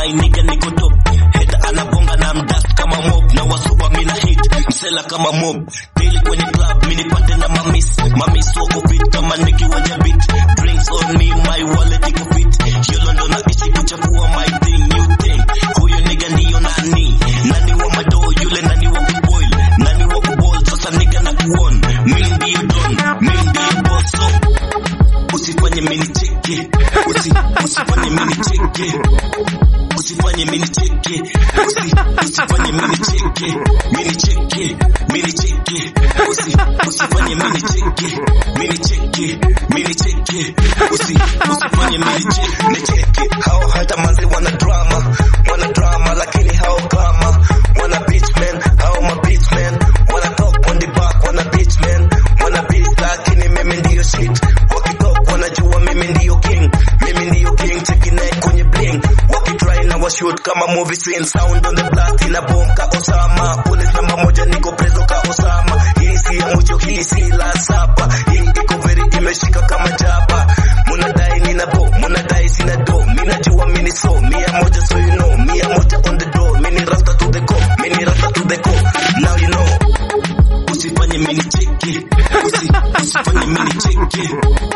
my nigga niko top head anabonga na mdust kama mob na wasuba mina hit msela kama mob daily kwenye club mini pate na mamis mamis wako fit kama niki waja beat drinks on me my wallet iko fit yolo ndo naishi kuchafua my thing new thing huyo nigga ndiyo nani nani wa mado yule nani wa kuboil nani wa kubol sasa nigga na kuon mi ndiyo don mi ndiyo boss so usifanye mini cheke usi usifanye mini cheke usifanye mini cheke usi usifanye mini cheke mini cheke mini cheke usi usifanye mini cheke mini cheke mini cheke usi usifanye mini cheke ni cheke hao hata manzi wana drama wana drama lakini hao kama wana bitch man hao ma bitch man wana talk on the back wana bitch man wana bitch lakini mimi ndiyo shit wakitalk wanajua mimi ndiyo king mimi ndiyo king cheki naye kwenye bling wakitry na washoot kama movie scene sound on the blast ina bomb ka Osama police namba moja niko preso ka Osama hii si ya mwisho hii si la saba hii iko very imeshika kama jaba munadai nina bo munadai sina do mina jua mini so mia moja so you know mia moja on the door mini rasta to the core mini rasta to the core now you know usifanye mini cheke usi usifanye mini cheke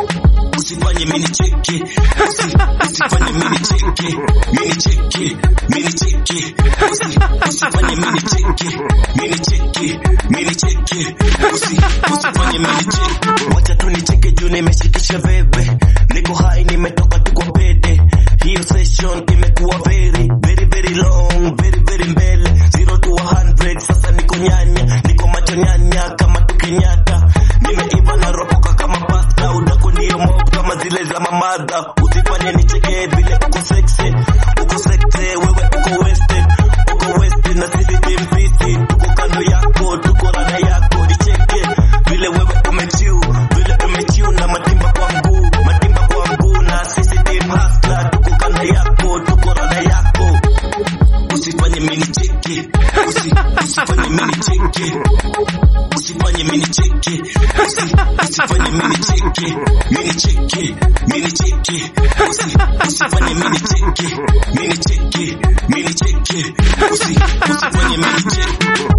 usifanye mini cheke usi usifanye mini cheke mini cheke mini cheke usi usifanye mini cheke mini cheke mini cheke usi usifanye mini cheke wacha tu nicheke juu nimeshikisha veve niko hai nimetoka tu kwa pete hiyo session imekuwa very very very long very very mbele zero to 100 sasa niko nyanya niko macho nyanya kama tukinyata nimeiva na ropoka kama pasta udako ndio mob kama zile za mamadha usifanye nicheke vile uko sexy uko sexy wewe uko wasted uko wasted na sisi team fisi tuko kando yako tuko rada yako nicheke vile wewe umechiu vile umechiu na matimba kwa mguu matimba kwa mguu na sisi team hustler tuko kando yako tuko rada yako usifanye mini cheke usi usifanye mini cheke usifanye mini cheke usi usifanye mini cheke mini cheke mini cheke usi usifanye mini cheke mini cheke mini cheke usi usifanye mini cheke